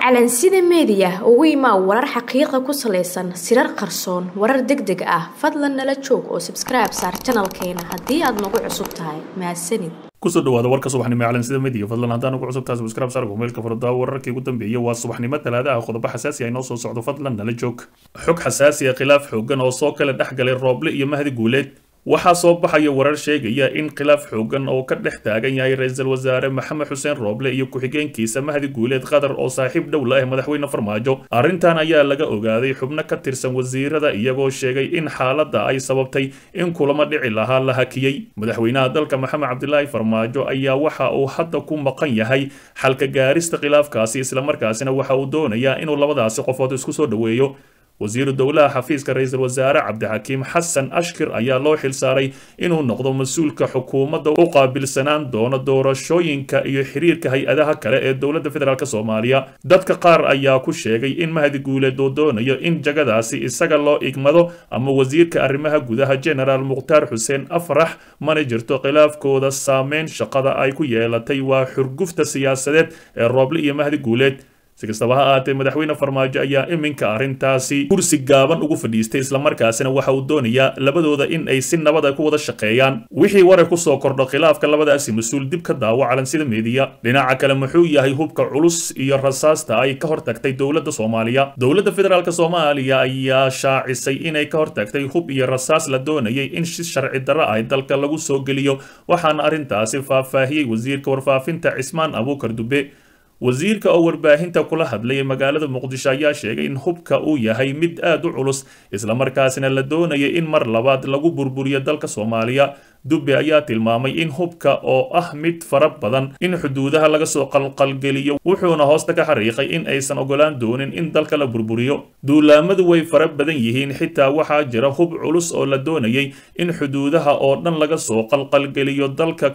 calansida meediya ugu imaa warar xaqiiqa ku salaysan sirar qarsoon warar deg deg ah fadlan nala joog oo sabskribe saar janalkeena haddii aad nagu cusub tahay mahadsanid kusoo dhawaada warka subaxnimo calansida media fadlan haddaan ugu cusub tahay subscribe saar meelka furdaa wararkii ugu dambeeyay waa subaxnimo talaadaha qodobo xasaasi ah inoo soo socdo fadlan nala joog xog xasaasi ah khilaaf xoogan oo soo kala dhex galay rooble iyo mahdi guuleed waxaa soo baxaya warar sheegaya in khilaaf xoogan oo ka dhex taagan yahay ra-iisul wasaare maxamed xuseen rooble iyo ku-xigeenkiisa mahdi guuleed qatar oo saaxiib dhow la ah madaxweyne farmaajo arrintan ayaa laga ogaaday xubno ka tirsan wasiirada iyagoo sheegay in xaaladda ay sababtay in kulamo dhici lahaa la hakiyey madaxweynaha dalka maxamed cabdilaahi farmaajo ayaa waxa uu hadda ku maqan yahay xalka gaarista khilaafkaasi islamarkaasina waxa uu doonayaa inuu labadaasi qofood isku soo dhoweeyo wasiiru dowlaha xafiiska ra-iisul wasaare cabdixakiim xasan ashkir ayaa loo xilsaaray inuu noqdo mas-uulka xukuumadda u qaabilsanaan doono doorashooyinka iyo xiriirka hay-adaha kale ee dowladda federaalk soomaaliya dadka qaar ayaa ku sheegay in mahdi guuleed uu doonayo in jagadaasi isaga loo igmado ama wasiirka arrimaha gudaha genaraal mukhtaar xuseen afrax mana jirto khilaafkooda saameyn shaqada ay ku yeelatay waa xurgufta siyaasadeed ee rooble iyo mahdi guuleed si kastaba ha ahaatee madaxweyne farmaajo ayaa iminka arrintaasi kursi gaaban ugu fadhiistay islamarkaasina waxa uu doonayaa labadooda in ay si nabad ay ku wada shaqeeyaan wixii warar kusoo kordho khilaafka labadaasi mas-uul dib ka daawo calansida meediya dhinaca kale muxuu yahay hubka culus iyo rasaasta ay ka hortagtay dowladda soomaaliya dowladda federaalk soomaaliya ayaa shaacisay inay ka hortagtay hub iyo rasaas la doonayay in si sharci darro ah dalka lagu soo geliyo waxaana arrintaasi faahfaahiyey wasiirka warfaafinta cismaan abuukar dube wasiirka oo warbaahinta kula hadlayay magaalada muqdisho ayaa sheegay in hubka uu yahay mid aad u culus islamarkaasina la doonaya in mar labaad lagu burburiyo dalka soomaaliya dubbe ayaa tilmaamay in hubka oo ah mid fara badan in xuduudaha laga soo qalqalgeliyo wuxuuna hoosta ka xariiqay in aysan ogolaan doonin in dalka la burburiyo duulaamadu way fara badan yihiin xitaa waxaa jira hub culus oo la doonayay in xuduudaha oo dhan laga soo qalqalgeliyo dalka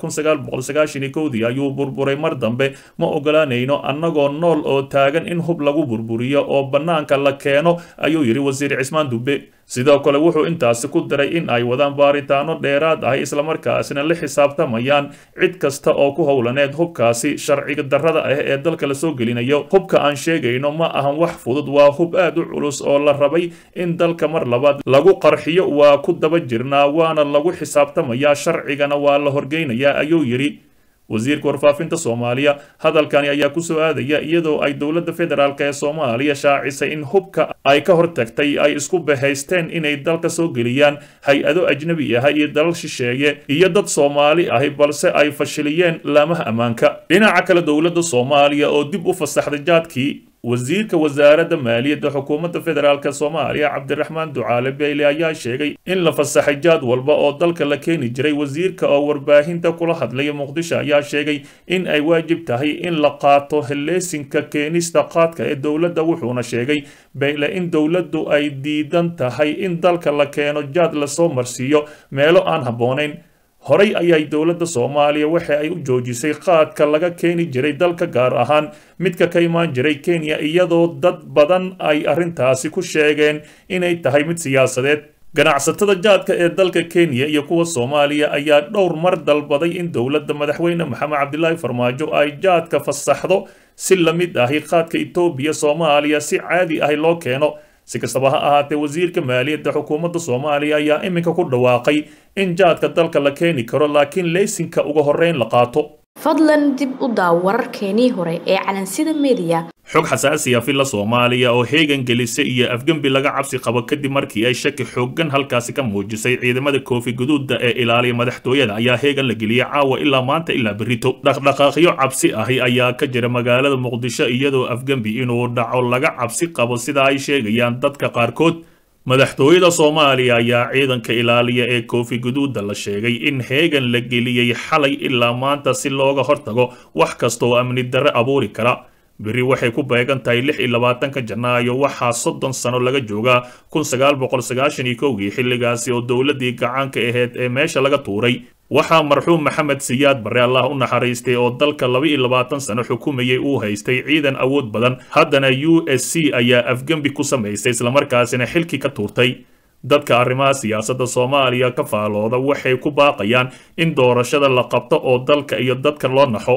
dii ayuu burburay mar dambe ma ogolaanayno annagoo nool oo taagan in hub lagu burburiyo oo bannaanka la keeno ayuu yidhi wasiir cismaan dubbe sidoo kale wuxuu intaasi ku daray in ay wadaan baaritaano dheeraad ah islamarkaasina la xisaabtamayaan cid kasta oo ku howlaneed hubkaasi sharciga darrada ah ee dalka la soo gelinayo hubka aan sheegayno ma ahan wax fudud waa hub aad u culus oo la rabay in dalka mar labaad lagu qarxiyo waa ku daba jirnaa waana lagu xisaabtamayaa sharcigana waa la horgeynayaa ayuu yidhi wasiirka warfaafinta soomaaliya hadalkani ayaa kusoo aadaya iyadoo ay dowladda federaalk ee soomaaliya shaacisay in hubka ay ka hortagtay ay isku bahaysteen inay dalka soo geliyaan hay-ado ajnabi ah iyo dalal shisheeye iyo dad soomaali ahi balse ay fashiliyeen laamaha ammaanka dhinaca kale dowladda soomaaliya oo dib u fasaxday jaadkii wasiirka wasaaradda maaliyadda xukuumadda federaalk soomaaliya cabdiraxmaan ducaale beyle ayaa sheegay in la fasaxay jaad walba oo dalka la keeni jiray wasiirka oo warbaahinta kula hadlaya muqdisho ayaa sheegay in ay waajib tahay in la qaato heleesinka keenista qaadka ee dowladda wuxuuna sheegay beyle in dowladdu ay diidan tahay in dalka la keeno jaad lasoo marsiiyo meelo aan habboonayn horey ayay dowladda soomaaliya waxa ay u joojisay qaadka laga keeni jiray dalka gaar ahaan midka ka imaan jiray kenya iyadoo dad badan ay arrintaasi ku sheegeen inay tahay mid siyaasadeed ganacsatada jaadka ee dalka kenya iyo kuwa soomaaliya ayaa dhowr mar dalbaday in dowladda madaxweyne maxamed cabdilaahi farmaajo ay jaadka fasaxdo si la mid ahi qaadka etoobiya soomaaliya si caadi ahi loo keeno si kastaba ha ahaatee wasiirka maaliyadda xukuumadda soomaaliya ayaa iminka ku dhawaaqay in jaadka dalka la keeni karo laakiin leysinka uga horreyn la qaato fadlan dib u daaw wararkeenii hore ee calansida meediya xog xasaasiya filla soomaaliya oo heegan gelisa iyo afgembi laga cabsi qabo kadib markii ay shaki xoogan halkaasi ka muujisay ciidamada koofi guduudda ee ilaaliya madaxtooyada ayaa heegan la geliyey caawa ilaa maanta ilaa berrito dhaqdhaqaaqyo cabsi ahi ayaa ka jira magaalada muqdisho iyadoo afgembi inuu dhaco laga cabsi qabo sida ay sheegayaan dadka qaarkood madaxtooyada soomaaliya ayaa ciidanka ilaaliya ee koofi guduudda la sheegay in heegan la geliyey xalay ilaa maanta si looga hortago wax kasta oo amni darre abuuri kara berri waxay ku beegan tahay lix iyo labaatanka janaayo waxaa soddon sano laga joogaa kun sagaal boqol sagaashan iyo kowgii xilligaasi oo dowladdii gacaanka ahayd ee meesha laga tuuray waxaa marxuum maxamed siyaad barre allah u naxariistay oo dalka laba iyo labaatan sano xukumayay uu haystay ciidan awood badan haddana u s c ayaa afgembi ku samaysay islamarkaasina xilkii ka tuurtay dadka arrimaha siyaasadda soomaaliya ka faalooda waxay ku baaqayaan in doorashada la qabto oo dalka iyo dadka loo naxo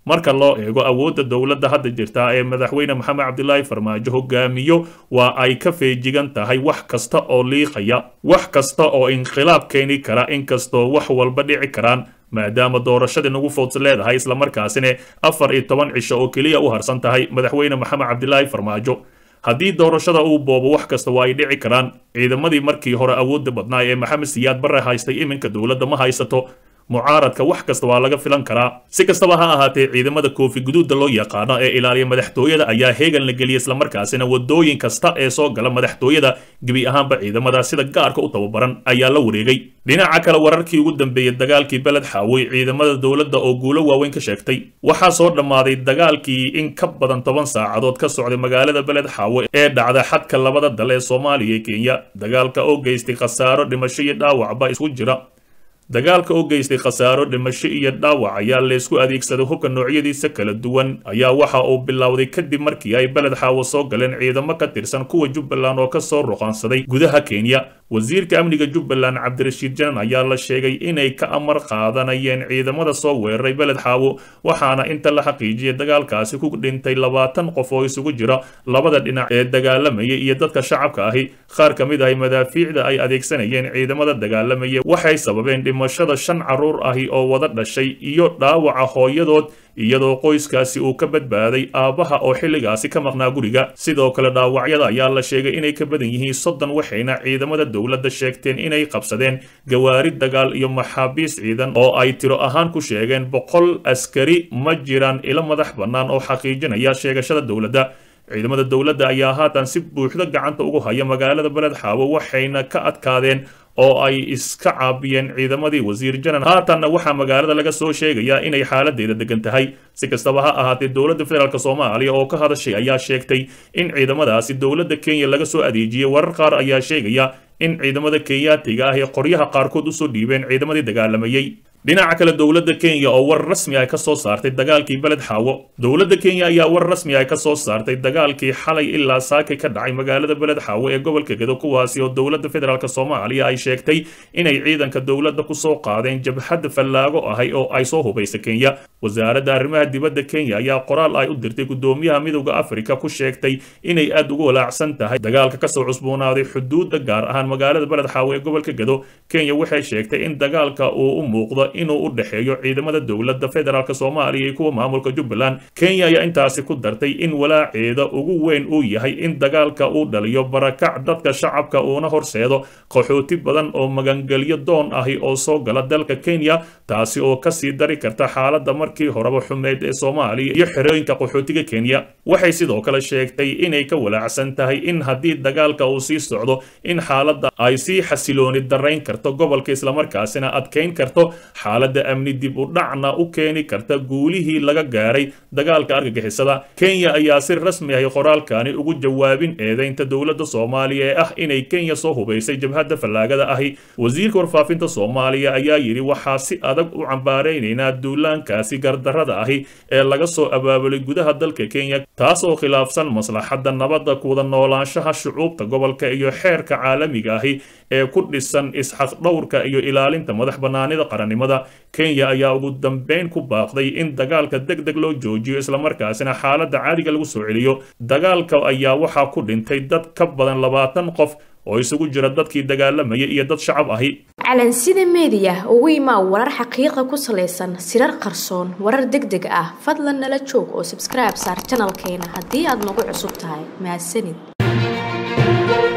marka loo eego awoodda dowladda hadda jirta ee madaxweyne maxamed cabdilaahi farmaajo hogaamiyo waa ay ka feejigan tahay wax kasta oo liiqaya wax kasta oo inqilaab keeni kara inkastoo wax walba dhici karaan maadaama doorashadii nagu fowdsa leedahay islamarkaasina afar iyo toban cisho oo keliya u harsan tahay madaxweyne maxamed cabdilaahi farmaajo haddii doorashada uu boobo wax kasta waa ay dhici karaan ciidamadii markii hore awoodda badnaa ee maxamed siyaad barre haystay iminka dowladda ma haysato mucaaradka wax kasta waa laga filan karaa si kastaba ha ahaatee ciidamada koofi guduudda loo yaqaano ee ilaaliya madaxtooyada ayaa heegan la geliyay islamarkaasina wadooyin kasta ee soo gala madaxtooyada gebi ahaanba ciidamada sida gaarka u tababaran ayaa la wareegay dhinaca kale wararkii ugu dambeeyey dagaalkii beled xaawey ciidamada dowladda oo guulo waaweyn ka sheegtay waxaa soo dhammaaday dagaalkii in ka badan toban saacadood ka socday magaalada beled xaawe ee dhacda xadka labada dal ee soomaaliya iyo kenya dagaalka oo geystay khasaaro dhimasho iyo dhaawacba isku jira dagaalka oo geystay khasaaro dhimasho iyo dhaawac ayaa laysku adeegsaday hubka noocyadiisa kala duwan ayaa waxa uu bilowday kadib markii ay beled xaawo soo galeen ciidamo ka tirsan kuwa jubbaland oo kasoo ruqaansaday gudaha kenya wasiirka amniga jubbaland cabdirashiid janan ayaa la sheegay inay ka amar qaadanayeen ciidamada soo weeraray beled xaawo waxaana inta la xaqiijiyay dagaalkaasi ku dhintay labaatan qof oo isugu jira labada dhinac ee dagaalamaya iyo dadka shacabka ahi qaar ka mid ahi madaafiicda ay adeegsanayeen ciidamada dagaalamaya waxay sababeen dhimashada shan carruur ahi oo wada dhashay iyo dhaawaca hooyadood iyadoo qoyskaasi uu ka badbaaday aabbaha oo xilligaasi ka maqnaa guriga sidoo kale dhaawacyada ayaa la sheegay inay ka badan yihiin soddon waxayna ciidamada dowladda sheegteen inay qabsadeen gawaari dagaal iyo maxaabiis ciidan oo ay tiro ahaan ku sheegeen boqol askari ma jiraan ilo madax bannaan oo xaqiijinaya sheegashada dowladda ciidamada dowladda ayaa haatan si buuxda gacanta ugu haya magaalada beled xaawo waxayna ka adkaadeen oo ay iska caabiyeen ciidamadii wasiir janan haatanna waxaa magaalada laga soo sheegayaa inay xaaladeeda degan tahay si kastaba ha ahaatee dowladda federaalk soomaaliya oo ka hadashay ayaa sheegtay in ciidamadaasi dowladda kenya laga soo adeejiyey warar qaar ayaa sheegaya in ciidamada kenyaatiga ah ee qoryaha qaarkood usoo dhiibeen ciidamadii dagaalamayey dhinaca kale dowladda kenya oo war rasmi ah ka soo saartay dagaalkii beled xaawo dowladda kenya ayaa war rasmi ah ka soo saartay dagaalkii xalay ilaa saakay ka dhacay magaalada beled xaawo ee gobolka gedo kuwaasi oo dowladda federaalk soomaaliya ay sheegtay inay ciidanka dowladda kusoo qaadeen jabhadda fallaago ahay oo ay soo hubaysa kenya wasaaradda arrimaha dibadda kenya ayaa qoraal ay u dirtay guddoomiyaha midowda afrika ku sheegtay inay aad ugu walaacsan tahay dagaalka kasoo cusboonaaday xuduudda gaar ahaan magaalada beled xaawo ee gobolka gedo kenya waxay sheegtay in dagaalka uu u muuqdo inuu u dhexeeyo ciidamada dowladda federaalk soomaaliya iyo kuwa maamulka jubbaland kenya ayaa intaasi ku dartay in walaaceeda ugu weyn uu yahay in dagaalka uu dhaliyo barakac dadka shacabka uuna horseedo qaxooti badan oo magangelyo doon ahi oo soo gala dalka kenya taasi oo kasii dari karta xaaladda markii horeba xumeyd ee soomaaliya iyo xerooyinka qaxootiga kenya waxay sidoo kale sheegtay inay ka walaacsan tahay in haddii dagaalka uu sii socdo in xaaladda ay sii xasilooni darayn karto gobolka islamarkaasina adkayn karto xaaladda amni dib u dhacna u keeni karta guulihii laga gaaray dagaalka argagixisada kenya ayaa si rasmi ahi qoraalkani ugu jawaabin eedeynta dowladda soomaaliya ee ah inay kenya soo hubaysay jabhadda fallaagada ahi wasiirka warfaafinta soomaaliya ayaa yidhi waxaa si adag u cambaaraynaynaa duulaankaasi gardarrada ahi ee laga soo abaabulay gudaha dalka kenya taas oo khilaafsan maslaxadda nabadda kuwada noolaanshaha shucuubta gobolka iyo xeerka caalamiga ahi ee ku dhisan isxaqdhowrka iyo ilaalinta madax bannaanida qarannimada kenya ayaa ugu dambeyn ku baaqday in dagaalka deg deg loo joojiyo islamarkaasina xaaladda caadiga lagu soo celiyo dagaalka ayaa waxaa ku dhintay dad ka badan labaatan qof oo isugu jira dadkii dagaalamaya iyo dad shacab ahi calansida meediya ugu imaa warar xaqiiqa ku salaysan sirar qarsoon warar deg deg ah fadlan nala joog oo sabskribe saar janalkeena haddii aad nagu cusub tahay mahadsanid